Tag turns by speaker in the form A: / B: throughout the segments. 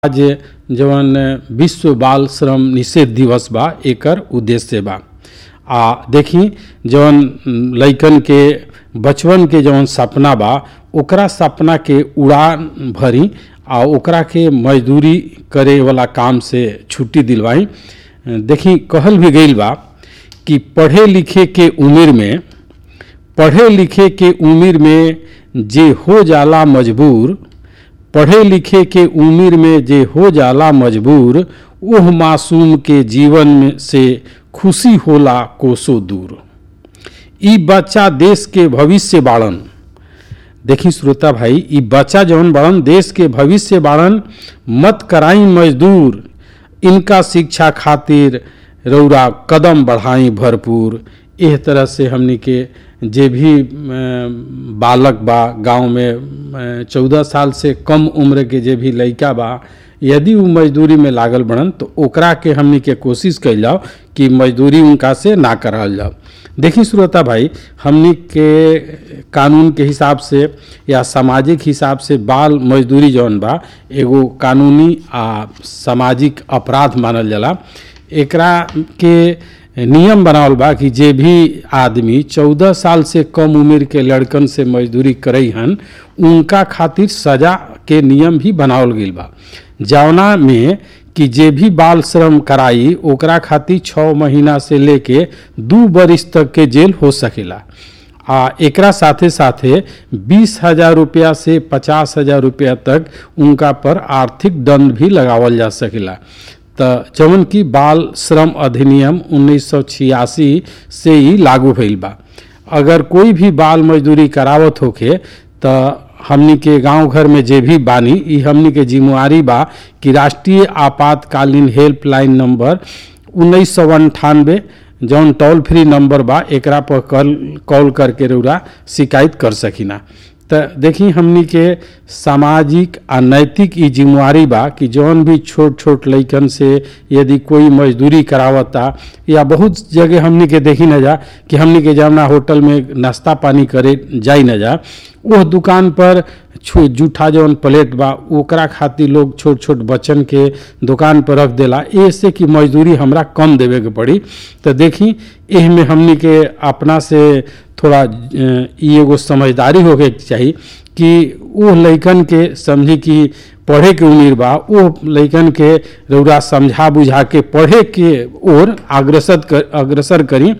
A: आज जवन विश्व बाल श्रम निषेध दिवस बा एकर उद्देश्य बा आ देखी जवन लइकन के बचपन के जवन सपना बा ओकरा सपना के उड़ान भरी आ ओकरा के मजदूरी करे वाला काम से छुट्टी दिलवाई देखी कहल भी गईल बा कि पढ़े लिखे के उम्र में पढ़े लिखे के उम्र में जे हो जाला मजबूर पढ़े लिखे के उम्र में जे हो जाला मजबूर ओह मासूम के जीवन में से खुशी होला कोसो दूर ई बच्चा देश के भविष्य बाड़न देखी श्रोता भाई ई बच्चा जौन बाड़न देश के भविष्य बाड़न मत कराई मजदूर इनका शिक्षा खातिर रौरा कदम बढ़ाई भरपूर एह तरह से हमनी के जे भी बालक बा गांव में चौदह साल से कम उम्र के जे भी लइका बा यदि वो मजदूरी में लागल बनन तो ओकरा के हमनी के कोशिश कैल जाओ कि मजदूरी उनका से ना कराल जाओ देखी श्रोता भाई हमनी के कानून के हिसाब से या सामाजिक हिसाब से बाल मजदूरी जौन बा एगो कानूनी आ सामाजिक अपराध मानल जाला एकरा के नियम बनावल बा कि जे भी आदमी चौदह साल से कम उम्र के लड़कन से मजदूरी करई हन उनका खातिर सजा के नियम भी बनावल गईल बा जवना में कि जे भी बाल श्रम कराई ओकरा खातिर छः महीना से लेके दू बरिस तक के जेल हो सकेला आ एकरा साथे साथे बीस हजार रुपया से पचास हजार रुपया तक उनका पर आर्थिक दंड भी लगावल जा सकेला तो जवन की बाल श्रम अधिनियम 1986 से ही लागू भइल बा अगर कोई भी बाल मजदूरी करावत होखे तो हमनी के गांव घर में जे भी बानी ई हमनी के जिम्मेवारी बा कि राष्ट्रीय आपातकालीन हेल्पलाइन नंबर उन्नीस सौ अंठानवे जौन टोल फ्री नंबर बा एकरा पर कॉल कॉल करके रउरा शिकायत कर सकिना तो देखी हमनी के सामाजिक आ नैतिक ई जिम्मेवारी बा कि जौन भी छोट छोट लइकन से यदि कोई मजदूरी करावता या बहुत जगह हमनी के देखी न जा कि हमनी के जमुना होटल में नाश्ता पानी करे जाई न जा वो दुकान पर जूठा जौन प्लेट बा ओकरा खातिर लोग छोट छोट बच्चन के दुकान पर रख देला ऐसे कि मजदूरी हमरा कम देवे के पड़ी तो देखी एह में हमनी के अपना से थोड़ा ई एगो समझदारी होके चाही कि वो लइकन के समझी कि पढ़े के उम्र बा वो लइकन के रौरा समझा बुझा के पढ़े के ओर अग्रसर कर अग्रसर करी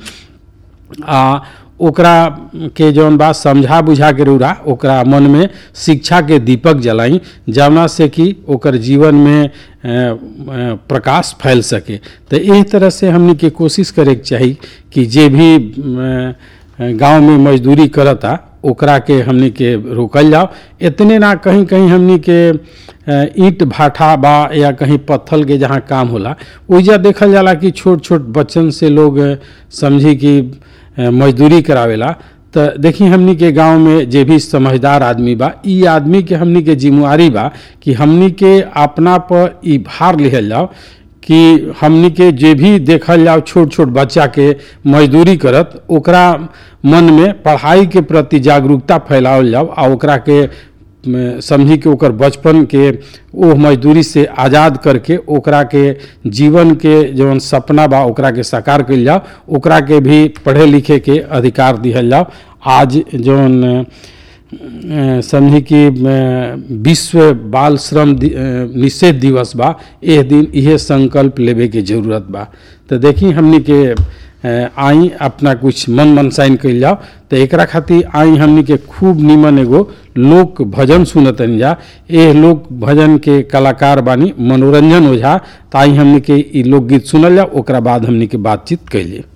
A: आ ओकरा के जौन बा समझा बुझा के रौरा ओकरा मन में शिक्षा के दीपक जलाई जवना से कि ओकर जीवन में प्रकाश फैल सके तो एही तरह से हमनी के कोशिश करे के चाही कि जे भी गांव में मजदूरी करता ओकरा के हमनी के रोकल जाओ इतने ना कहीं कहीं हमनी के ईंट भाठा बा या कहीं पत्थल के जहाँ काम होला ओइजा देखल जाला कि छोट छोट बच्चन से लोग समझी कि मजदूरी करावेला तो देखी हमनी के गांव में जे भी समझदार आदमी बा ई आदमी के हमनी के जिम्मेवारी बा कि हमनी के अपना पर ई भार लिहल जाओ कि हमनी के जे भी देखल जाओ छोट छोट बच्चा के मजदूरी करत ओकरा मन में पढ़ाई के प्रति जागरूकता फैलावल जाओ आ ओकरा के समझी कि ओकर बचपन के ओह मजदूरी से आज़ाद करके ओकरा के जीवन के जौन सपना बा ओकरा के साकार कल जाओ ओकरा के भी पढ़े लिखे के अधिकार दिहल जाओ आज जौन समझी कि विश्व बाल श्रम निषेध दिवस बा एह दिन इहे संकल्प लेवे के जरूरत बा तो देखी हमनी के आई अपना कुछ मन मनसाइन कल जाओ तो एकरा खातिर आई हमनी के खूब निमन एगो लोक भजन सुनतन जा एह लोक भजन के कलाकार बानी मनोरंजन ओझा तो आई हमनी के ई लोकगीत सुनल जाओ ओकरा बाद हमनी के बातचीत कैलिए